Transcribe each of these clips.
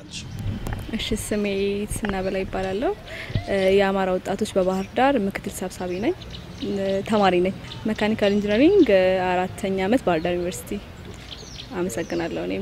ትችላለች? እሺ ስሜ ስናበላ ይባላለሁ። የአማራ ወጣቶች በባህር ዳር ምክትል ሰብሳቢ ነኝ። ተማሪ ነኝ። መካኒካል ኢንጂነሪንግ አራተኛ አመት ባህር ዳር ዩኒቨርሲቲ። አመሰግናለሁ። እኔም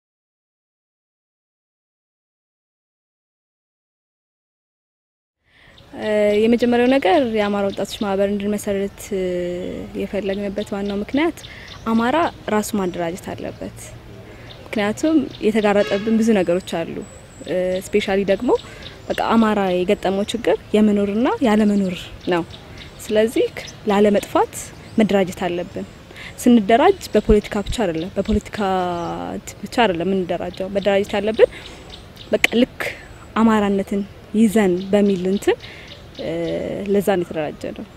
የመጀመሪያው ነገር የአማራ ወጣቶች ማህበር እንድንመሰርት የፈለግንበት ዋናው ምክንያት አማራ ራሱ ማደራጀት አለበት። ምክንያቱም የተጋረጠብን ብዙ ነገሮች አሉ። ስፔሻሊ ደግሞ በቃ አማራ የገጠመው ችግር የመኖርና ያለመኖር ነው። ስለዚህ ላለመጥፋት መደራጀት አለብን። ስንደራጅ በፖለቲካ ብቻ አይደለም፣ በፖለቲካ ብቻ አይደለም የምንደራጀው። መደራጀት ያለብን በቃ ልክ አማራነትን ይዘን በሚል እንትን ለዛ ነው የተደራጀ ነው።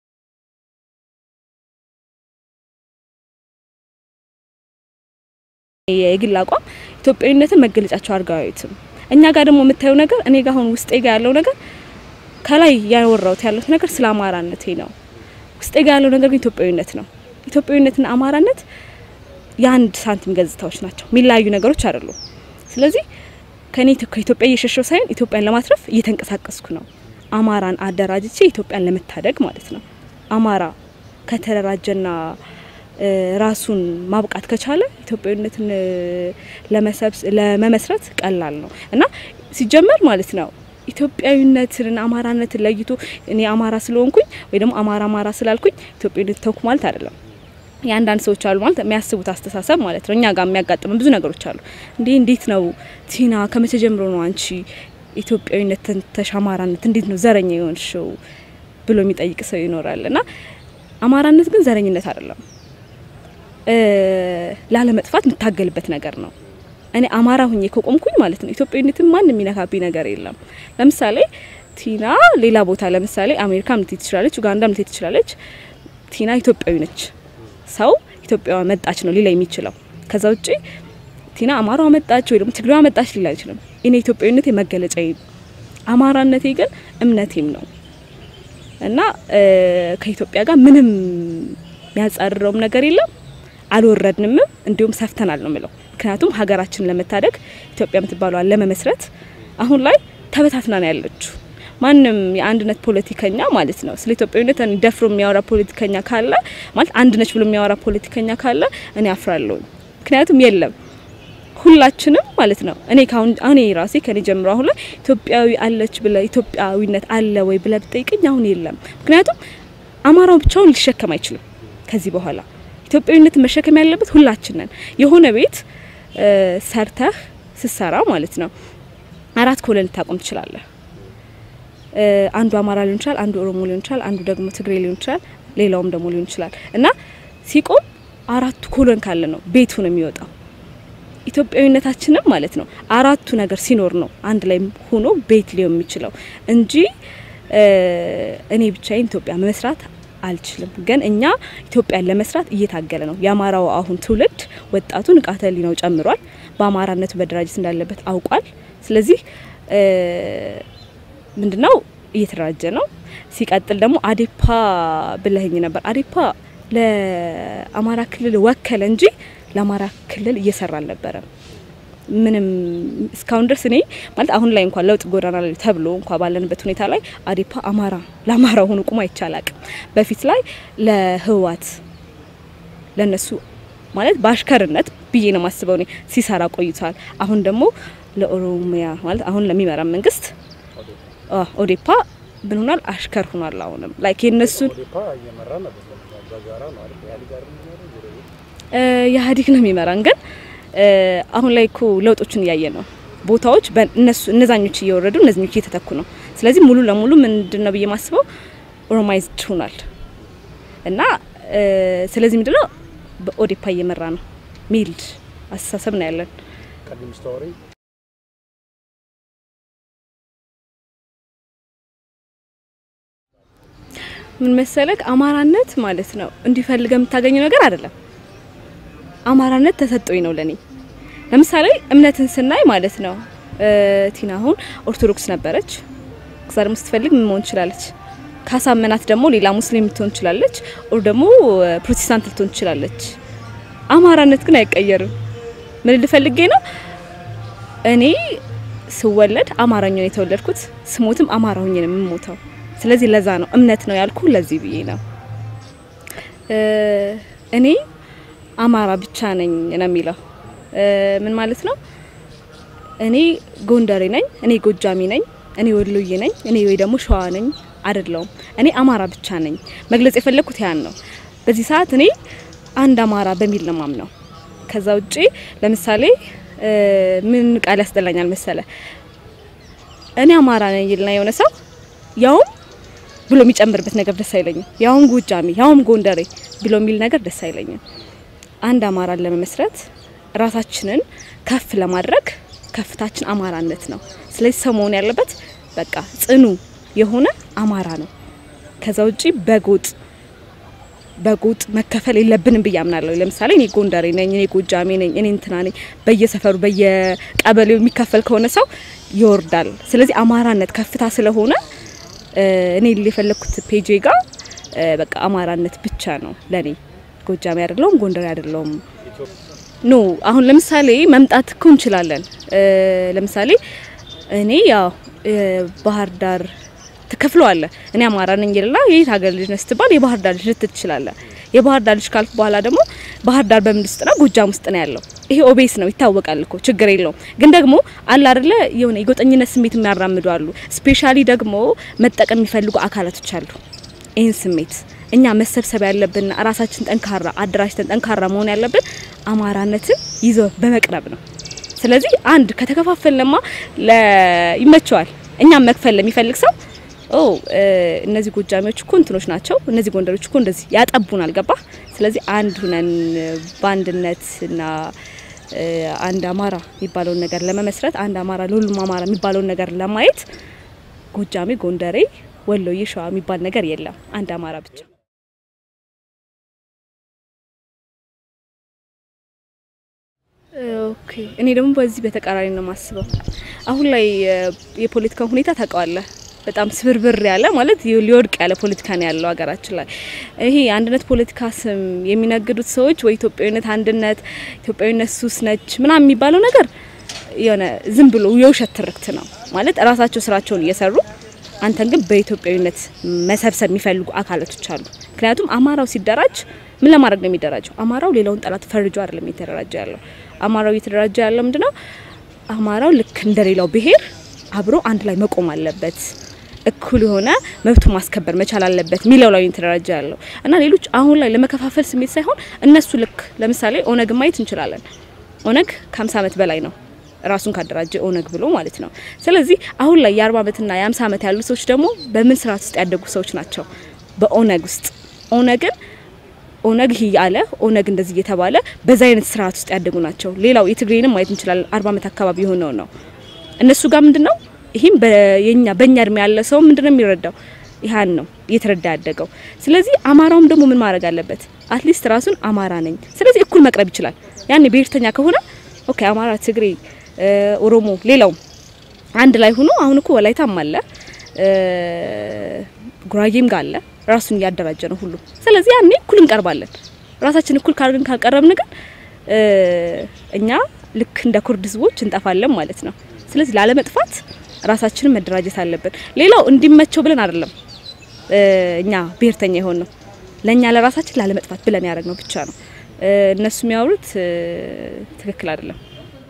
የግል አቋም ኢትዮጵያዊነትን መገለጫቸው አድርገው አያዩትም። እኛ ጋር ደግሞ የምታየው ነገር እኔ ጋር አሁን ውስጤ ጋር ያለው ነገር ከላይ ያወራሁት ያለሁት ነገር ስለ አማራነቴ ነው። ውስጤ ጋር ያለው ነገር ግን ኢትዮጵያዊነት ነው። ኢትዮጵያዊነትና አማራነት የአንድ ሳንቲም ገጽታዎች ናቸው፣ የሚለያዩ ነገሮች አይደሉም። ስለዚህ ከኔ ከኢትዮጵያ እየሸሸው ሳይሆን ኢትዮጵያን ለማትረፍ እየተንቀሳቀስኩ ነው። አማራን አደራጅቼ ኢትዮጵያን ለመታደግ ማለት ነው። አማራ ከተደራጀና ራሱን ማብቃት ከቻለ ኢትዮጵያዊነትን ለመመስረት ቀላል ነው እና ሲጀመር ማለት ነው ኢትዮጵያዊነትን አማራነትን ለይቶ እኔ አማራ ስለሆንኩኝ ወይ ደግሞ አማራ አማራ ስላልኩኝ ኢትዮጵያዊነት ተውኩ ማለት አይደለም። የአንዳንድ ሰዎች አሉ ማለት የሚያስቡት አስተሳሰብ ማለት ነው። እኛ ጋር የሚያጋጥመን ብዙ ነገሮች አሉ። እንዴ እንዴት ነው ቲና ከመቼ ጀምሮ ነው አንቺ ኢትዮጵያዊነት ተንተሽ አማራነት እንዴት ነው ዘረኛ የሆንሽው ብሎ የሚጠይቅ ሰው ይኖራል። እና አማራነት ግን ዘረኝነት አይደለም፣ ላለመጥፋት የምታገልበት ነገር ነው። እኔ አማራ ሁኜ ከቆምኩኝ ማለት ነው ኢትዮጵያዊነትን ማንም የሚነካብኝ ነገር የለም። ለምሳሌ ቲና ሌላ ቦታ ለምሳሌ አሜሪካም ልትሄድ ትችላለች፣ ኡጋንዳም ልትሄድ ትችላለች። ቲና ኢትዮጵያዊ ነች። ሰው ኢትዮጵያ መጣች ነው ሊላ የሚችለው። ከዛ ውጪ ቲና አማራዋ መጣች ወይ ደግሞ ትግሬዋ መጣች ሊላ አይችልም። እኔ ኢትዮጵያዊነቴ መገለጫዬ፣ አማራነቴ ግን እምነቴም ነው እና ከኢትዮጵያ ጋር ምንም የሚያጻርረውም ነገር የለም። አልወረድንምም፣ እንዲሁም ሰፍተናል ነው ምለው። ምክንያቱም ሀገራችንን ለመታደግ ኢትዮጵያ የምትባለዋን ለመመስረት አሁን ላይ ተበታትና ነው ያለችው። ማንም የአንድነት ፖለቲከኛ ማለት ነው ስለ ኢትዮጵያዊነት ደፍሮ የሚያወራ ፖለቲከኛ ካለ ማለት አንድ ነች ብሎ የሚያወራ ፖለቲከኛ ካለ እኔ አፍራለሁ። ምክንያቱም የለም ሁላችንም ማለት ነው እኔ ካሁን እኔ ራሴ ከኔ ጀምሮ አሁን ላይ ኢትዮጵያዊ አለች ብለ ኢትዮጵያዊነት አለ ወይ ብለ ብጠይቅኝ አሁን የለም። ምክንያቱም አማራው ብቻውን ሊሸከም አይችልም። ከዚህ በኋላ ኢትዮጵያዊነትን መሸከም ያለበት ሁላችንን የሆነ ቤት ሰርተህ ስትሰራ ማለት ነው አራት ኮለን ልታቆም ትችላለህ። አንዱ አማራ ሊሆን ይችላል፣ አንዱ ኦሮሞ ሊሆን ይችላል፣ አንዱ ደግሞ ትግሬ ሊሆን ይችላል፣ ሌላውም ደግሞ ሊሆን ይችላል እና ሲቆም አራቱ ኮለን ካለ ነው ቤቱ ነው የሚወጣው። ኢትዮጵያዊነታችንም ማለት ነው አራቱ ነገር ሲኖር ነው አንድ ላይ ሆኖ ቤት ሊሆን የሚችለው እንጂ እኔ ብቻዬን ኢትዮጵያ መስራት አልችልም። ግን እኛ ኢትዮጵያን ለመስራት እየታገለ ነው። የአማራው አሁን ትውልድ ወጣቱ ንቃተ ህሊናው ጨምሯል። በአማራነቱ መደራጀት እንዳለበት አውቋል። ስለዚህ ምንድነው እየተደራጀ ነው። ሲቀጥል ደግሞ አዴፓ ብለህኝ ነበር። አዴፓ ለአማራ ክልል ወከለ እንጂ ለአማራ ክልል እየሰራ አልነበረም። ምንም እስካሁን ድረስ እኔ ማለት አሁን ላይ እንኳን ለውጥ ጎዳና ላይ ተብሎ እንኳን ባለንበት ሁኔታ ላይ አዴፓ አማራ ለአማራ ሆኖ ቁሞ አይቻላቅም። በፊት ላይ ለህወሓት ለነሱ ማለት በአሽከርነት ብዬ ነው ማስበው እኔ ሲሰራ ቆይቷል። አሁን ደግሞ ለኦሮሚያ ማለት አሁን ለሚመራ መንግስት ኦዴፓ ምን ሆኗል? አሽከር ሆኗል። አሁንም ላይክ የነሱን ኢህአዴግ ነው የሚመራን ግን አሁን ላይ እኮ ለውጦችን እያየ ነው። ቦታዎች በእነሱ እነዛኞች እየወረዱ እነዚኞች እየተተኩ ነው። ስለዚህ ሙሉ ለሙሉ ምንድን ነው ብዬ ማስበው ኦሮማይዝድ ሆኗል እና ስለዚህ ምንድነው በኦዴፓ እየመራ ነው ሚል አስተሳሰብ ነው ያለን። ምን መሰለክ አማራነት ማለት ነው እንዲፈልገ የምታገኘው ነገር አይደለም። አማራነት ተሰጥቶኝ ነው ለኔ። ለምሳሌ እምነትን ስናይ ማለት ነው ቲና አሁን ኦርቶዶክስ ነበረች። ከዛ ደግሞ ስትፈልግ ምን መሆን ትችላለች? ካሳመናት ደግሞ ሌላ ሙስሊም ልትሆን ትችላለች፣ ኦር ደግሞ ፕሮቴስታንት ልትሆን ትችላለች። አማራነት ግን አይቀየርም። ምን ልፈልጌ ነው እኔ ስወለድ አማራኛ ነው የተወለድኩት፣ ስሞትም አማራ ሆኜ ነው የምሞተው። ስለዚህ ለዛ ነው እምነት ነው ያልኩ ለዚህ ብዬ ነው። እኔ አማራ ብቻ ነኝ ነው የሚለው ምን ማለት ነው? እኔ ጎንደሬ ነኝ፣ እኔ ጎጃሚ ነኝ፣ እኔ ወሎዬ ነኝ፣ እኔ ወይ ደግሞ ሸዋ ነኝ አይደለውም። እኔ አማራ ብቻ ነኝ። መግለጽ የፈለግኩት ያን ነው። በዚህ ሰዓት እኔ አንድ አማራ በሚል ነው ማምነው። ከዛ ውጪ ለምሳሌ ምን ቃል ያስጠላኛል መሰለ እኔ አማራ ነኝ ይልና የሆነ ሰው ያውም ብሎ የሚጨምርበት ነገር ደስ አይለኝም። ያውም ጎጃሚ፣ ያውም ጎንደሬ ብሎ የሚል ነገር ደስ አይለኝም። አንድ አማራን ለመመስረት ራሳችንን ከፍ ለማድረግ ከፍታችን አማራነት ነው። ስለዚህ ሰው መሆን ያለበት በቃ ጽኑ የሆነ አማራ ነው። ከዛ ውጪ በጎጥ በጎጥ መከፈል የለብንም ብዬ አምናለሁ። ለምሳሌ እኔ ጎንደሬ ነኝ፣ እኔ ጎጃሜ ነኝ፣ እኔ እንትና ነኝ በየሰፈሩ በየቀበሌው የሚከፈል ከሆነ ሰው ይወርዳል። ስለዚህ አማራነት ከፍታ ስለሆነ እኔ የፈለግኩት ፔጄ ጋር በቃ አማራነት ብቻ ነው ለኔ። ጎጃሜ አይደለውም፣ ጎንደሬ አይደለውም። ኖ አሁን ለምሳሌ መምጣት እኮ እንችላለን። ለምሳሌ እኔ ያው ባህር ዳር ትከፍለዋለ እኔ አማራ ነኝ ይልና የየት ሀገር ልጅ ነህ ስትባል የባህር ዳር ልጅ ልትል ትችላለህ። የባህር ዳር ልጅ ካልኩ በኋላ ደግሞ ባህር ዳር በምን ውስጥ ነው? ጎጃም ውስጥ ነው ያለው። ይሄ ኦቤስ ነው ይታወቃል እኮ ችግር የለውም። ግን ደግሞ አለ አይደለ የሆነ የጎጠኝነት ስሜት የሚያራምዱ አሉ። ስፔሻሊ ደግሞ መጠቀም የሚፈልጉ አካላቶች አሉ። ይህን ስሜት እኛ መሰብሰብ ያለብንና ራሳችን ጠንካራ አደራጅተን ጠንካራ መሆን ያለብን አማራነትን ይዞ በመቅረብ ነው። ስለዚህ አንድ ከተከፋፈልንማ ይመቸዋል። እኛም መክፈል ለሚፈልግ ሰው ኦ እነዚህ ጎጃሚዎች እኮ እንትኖች ናቸው፣ እነዚህ ጎንደሮች እኮ እንደዚህ ያጠቡናል። ገባ? ስለዚህ አንድ ሁነን በአንድነትና አንድ አማራ የሚባለውን ነገር ለመመስረት አንድ አማራ ለሁሉም አማራ የሚባለውን ነገር ለማየት ጎጃሜ፣ ጎንደሬ፣ ወሎዬ፣ ሸዋ የሚባል ነገር የለም። አንድ አማራ ብቻ። ኦኬ እኔ ደግሞ በዚህ በተቃራኒ ነው የማስበው። አሁን ላይ የፖለቲካ ሁኔታ ታውቀዋለህ በጣም ስብርብር ያለ ማለት ሊወድቅ ያለ ፖለቲካ ነው ያለው ሀገራችን ላይ። ይሄ የአንድነት ፖለቲካ ስም የሚነግዱት ሰዎች ወይ ኢትዮጵያዊነት አንድነት፣ ኢትዮጵያዊነት ሱስ ነች ምናምን የሚባለው ነገር የሆነ ዝም ብሎ የውሸት ትርክት ነው ማለት ራሳቸው ስራቸውን እየሰሩ አንተን ግን በኢትዮጵያዊነት መሰብሰብ የሚፈልጉ አካላቶች አሉ። ምክንያቱም አማራው ሲደራጅ ምን ለማድረግ ነው የሚደራጀው? አማራው ሌላውን ጠላት ፈርጆ አይደለም የተደራጀ ያለው። አማራው እየተደራጀ ያለው ምንድነው? አማራው ልክ እንደሌላው ብሄር አብሮ አንድ ላይ መቆም አለበት እኩል የሆነ መብቱ ማስከበር መቻል አለበት ሚለው ላይ የተደራጀ ያለው እና ሌሎች አሁን ላይ ለመከፋፈል ስሜት ሳይሆን እነሱ ልክ ለምሳሌ ኦነግ ማየት እንችላለን። ኦነግ ከ50 ዓመት በላይ ነው ራሱን ካደራጀ ኦነግ ብሎ ማለት ነው። ስለዚህ አሁን ላይ የ40 ዓመትና የ50 ዓመት ያሉ ሰዎች ደግሞ በምን ስርዓት ውስጥ ያደጉ ሰዎች ናቸው? በኦነግ ውስጥ ኦነግን ኦነግ ይህ ያለ ኦነግ እንደዚህ እየተባለ በዛ አይነት ስርዓት ውስጥ ያደጉ ናቸው። ሌላው የትግሬንም ማየት እንችላለን። 40 ዓመት አካባቢ የሆነው ነው እነሱ ጋር ምንድነው ይህም በየኛ በእኛ እድሜ ያለ ሰው ምንድነው የሚረዳው? ይህን ነው እየተረዳ ያደገው። ስለዚህ አማራውም ደግሞ ምን ማድረግ አለበት? አትሊስት ራሱን አማራ ነኝ፣ ስለዚህ እኩል መቅረብ ይችላል። ያኔ ብሔርተኛ ከሆነ ኦኬ፣ አማራ፣ ትግሬ፣ ኦሮሞ፣ ሌላውም አንድ ላይ ሆኖ አሁን እኮ ወላይታም አለ ጉራጌም ጋር አለ ራሱን እያደራጀ ነው ሁሉ። ስለዚህ ያኔ እኩል እንቀርባለን። ራሳችን እኩል ካርግን ካቀረብን ግን እኛ ልክ እንደ ኩርድ ህዝቦች እንጠፋለን ማለት ነው። ስለዚህ ላለመጥፋት ራሳችንን መደራጀት አለብን። ሌላው እንዲመቸው ብለን አይደለም እኛ ብሔርተኛ የሆን ነው ለእኛ ለራሳችን ላለመጥፋት ብለን ያደረግ ነው ብቻ ነው። እነሱ የሚያወሩት ትክክል አይደለም።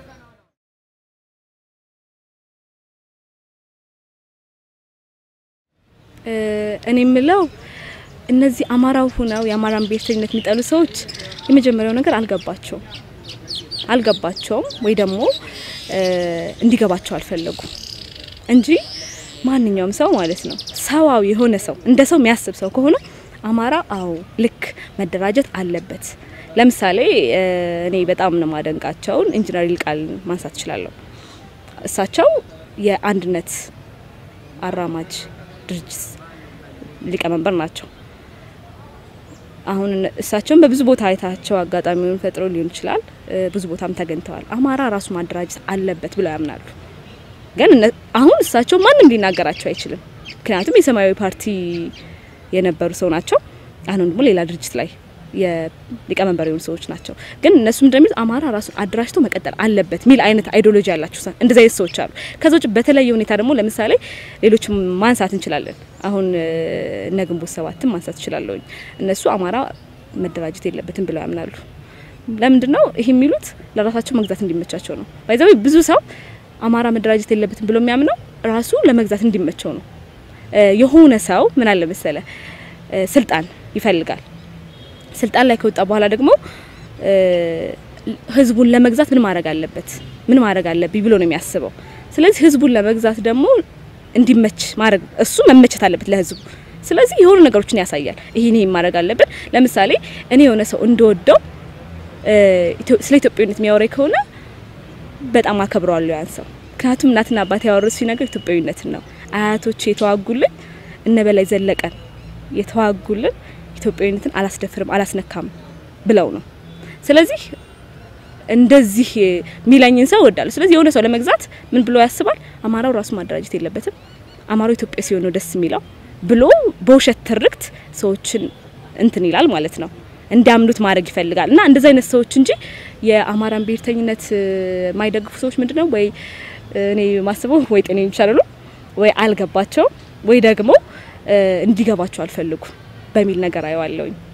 እኔ የምለው እነዚህ አማራው ሁነው የአማራን ብሔርተኝነት የሚጠሉ ሰዎች የመጀመሪያው ነገር አልገባቸውም አልገባቸውም ወይ ደግሞ እንዲገባቸው አልፈለጉም እንጂ ማንኛውም ሰው ማለት ነው ሰዋዊ የሆነ ሰው እንደ ሰው የሚያስብ ሰው ከሆነ አማራ አዎ ልክ መደራጀት አለበት። ለምሳሌ እኔ በጣም ነው ማደንቃቸውን ኢንጂነር ይልቃል ማንሳት እችላለሁ። እሳቸው የአንድነት አራማጅ ድርጅት ሊቀመንበር ናቸው። አሁን እሳቸውን በብዙ ቦታ አይታቸው አጋጣሚውን ፈጥሮ ሊሆን ይችላል። ብዙ ቦታም ተገኝተዋል። አማራ ራሱ ማደራጀት አለበት ብለው ያምናሉ። ግን አሁን እሳቸው ማንም ሊናገራቸው አይችልም። ምክንያቱም የሰማያዊ ፓርቲ የነበሩ ሰው ናቸው። አሁን ደግሞ ሌላ ድርጅት ላይ የሊቀመንበር የሆኑ ሰዎች ናቸው። ግን እነሱም እንደሚሉት አማራ ራሱን አደራጅቶ መቀጠል አለበት የሚል አይነት አይዲዮሎጂ ያላቸው እንደዚህ አይነት ሰዎች አሉ። ከዛ ውጭ በተለየ ሁኔታ ደግሞ ለምሳሌ ሌሎችም ማንሳት እንችላለን። አሁን እነ ግንቦት ሰባትም ማንሳት እችላለሁኝ። እነሱ አማራ መደራጀት የለበትም ብለው ያምናሉ። ለምንድን ነው ይህ የሚሉት? ለራሳቸው መግዛት እንዲመቻቸው ነው። ባይዛዊ ብዙ ሰው አማራ መደራጀት የለበትም ብሎ የሚያምነው ራሱ ለመግዛት እንዲመቸው ነው። የሆነ ሰው ምን አለ መሰለ ስልጣን ይፈልጋል። ስልጣን ላይ ከወጣ በኋላ ደግሞ ህዝቡን ለመግዛት ምን ማድረግ አለበት ምን ማድረግ አለብኝ ብሎ ነው የሚያስበው። ስለዚህ ህዝቡን ለመግዛት ደግሞ እንዲመች ማድረግ እሱ መመቸት አለበት ለህዝቡ። ስለዚህ የሆኑ ነገሮችን ያሳያል። ይሄን ይሄን ማድረግ አለብን። ለምሳሌ እኔ የሆነ ሰው እንደወደው ስለ ኢትዮጵያዊነት የሚያወራኝ ከሆነ በጣም አከብረዋለሁ ያን ሰው። ምክንያቱም እናትና አባት ያወሩት ነገር ኢትዮጵያዊነትን ነው። አያቶች የተዋጉልን እነ በላይ ዘለቀን የተዋጉልን ኢትዮጵያዊነትን አላስደፍርም አላስነካም ብለው ነው። ስለዚህ እንደዚህ የሚለኝን ሰው እወዳለሁ። ስለዚህ የሆነ ሰው ለመግዛት ምን ብሎ ያስባል? አማራው ራሱ ማደራጀት የለበትም አማራው ኢትዮጵያ ሲሆን ነው ደስ የሚለው ብሎ በውሸት ትርክት ሰዎችን እንትን ይላል ማለት ነው እንዲያምኑት ማድረግ ይፈልጋል። እና እንደዚህ አይነት ሰዎች እንጂ የአማራን ብሔርተኝነት የማይደግፉ ሰዎች ምንድነው ወይ እኔ ማስበው ወይ ጤና ይቻላሉ ወይ አልገባቸው ወይ ደግሞ እንዲገባቸው አልፈልጉ በሚል ነገር አየዋለሁኝ።